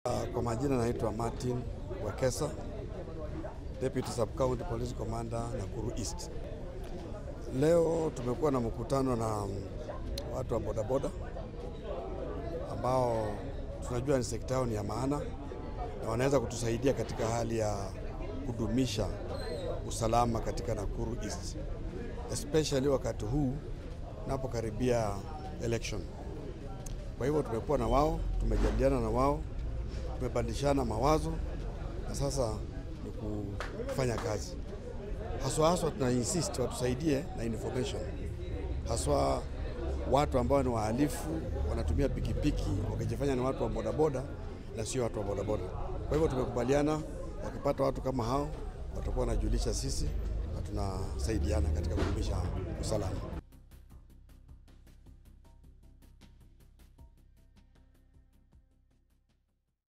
Kwa majina naitwa Martin Wekesa, Deputy Sub County Police Commander Nakuru East. Leo tumekuwa na mkutano na watu wa bodaboda ambao tunajua ni sekta yao ni ya maana na wanaweza kutusaidia katika hali ya kudumisha usalama katika Nakuru East, especially wakati huu napokaribia election. Kwa hivyo tumekuwa na wao, tumejadiliana na wao, tumebadilishana mawazo na sasa ni kufanya kazi haswa haswa, tuna insist watusaidie na information, haswa watu ambao ni wahalifu wanatumia pikipiki wakijifanya ni watu wa bodaboda na sio watu wa bodaboda. Kwa hivyo tumekubaliana, wakipata watu kama hao watakuwa wanajulisha sisi na tunasaidiana katika kudumisha usalama.